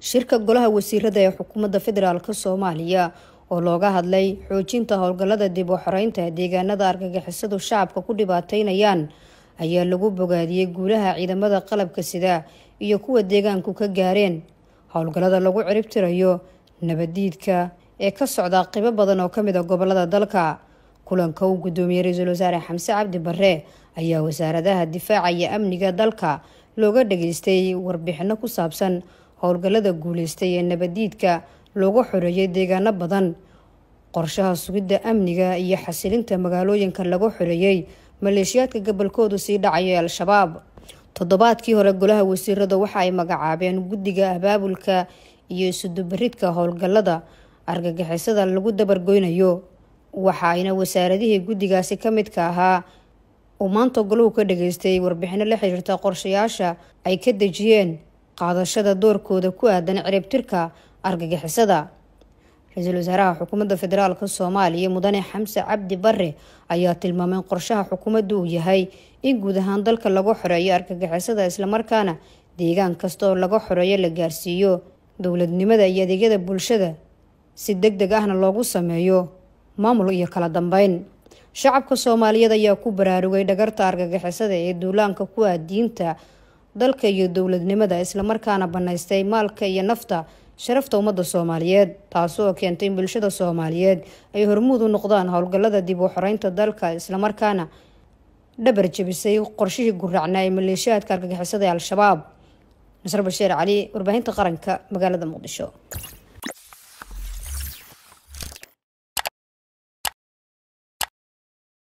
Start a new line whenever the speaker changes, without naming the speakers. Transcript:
shirka golaha wasiirada ee xukuumadda federaalk soomaaliya oo looga hadlay xoojinta howlgallada dib u xoreynta deegaanada argagixisadu shacabka ku dhibaateynayaan ayaa lagu bogaadiyey guulaha ciidamada qalabka sida iyo kuwa deegaanku ka gaareen howlgallada lagu ciribtirayo nabadiidka ee ka socda qibo badan oo kamid a gobolada dalka kulanka uu gudoomiyey ra-iisul wasaare xamse cabdi bare ayaa wasaaradaha difaaca iyo amniga dalka looga dhageystay warbixino ku saabsan howlgallada guuleystay ee nabadiidka looga xoreeyay deegaano badan qorshaha sugidda amniga iyo xasilinta magaalooyinka lagu xoreeyey maleeshiyaadka gobolkoodu sii dhacaya ee al-shabaab toddobaadkii hore golaha wasiirada waxa ay magacaabeen guddiga abaabulka iyo isudubaridka howlgallada argagixisada lagu dabargoynayo waxa ayna wasaaradihii guddigaasi ka midka ahaa uu maanta golahu ka dhageystay warbixino la xiriirta qorshayaasha ay ka dejiyeen qaadashada doorkooda ku aadan ciribtirka argagixisada ra-iisul wasaaraha xukuumadda federaalk soomaaliya mudane xamse cabdi bare ayaa tilmaamay in qorshaha xukuumaddu uu yahay in guud ahaan dalka laga xoreeyo argagixisada islamarkaana deegaan kasta oo laga xoreeyo la gaarsiiyo dowladnimada iyo adeegyada bulshada si deg deg ahna loogu sameeyo maamul iyo kala dambeyn shacabka soomaaliyeed ayaa ku baraarugay dhagarta argagixisada ee duulaanka ku ah diinta dalka iyo dowladnimada islamarkaana banaystay maalka iyo nafta sharafta ummadda soomaaliyeed taasoo keentay in bulshada soomaaliyeed ay hormuud u noqdaan howlgallada dib u xoreynta dalka islamarkaana dhabar jebisay qorshihii guracnaa ee maleeshiyaadka argagixisada ee al-shabaab nasr basheer cali warbaahinta qaranka magaalada muqdisho